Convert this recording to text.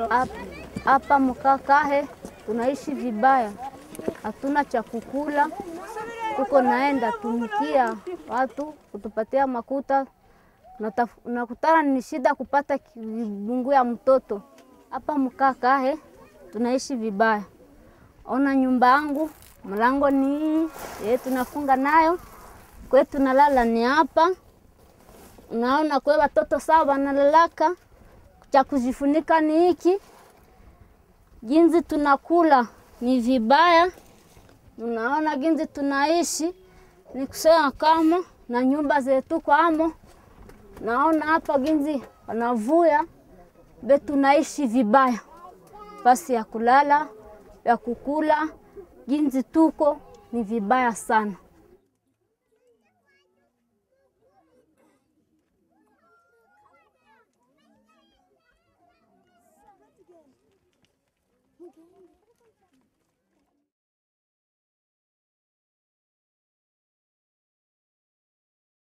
Hapa Mkakahe tunaishi vibaya, hatuna cha kukula, tuko naenda tumikia watu kutupatia makuta, nakutana ni shida kupata kibungu ya mtoto. Hapa Mkakahe tunaishi vibaya. Ona nyumba yangu, mlango ni hii ye, tunafunga nayo kwe, tunalala ni hapa. Unaona kwe watoto sawa wanalalaka, cha kujifunika ni hiki. Ginzi tunakula ni vibaya, unaona ginzi tunaishi ni kusema kama na nyumba zetu kwamo. Naona hapa ginzi wanavuya be, tunaishi vibaya, basi ya kulala ya kukula ginzi tuko ni vibaya sana.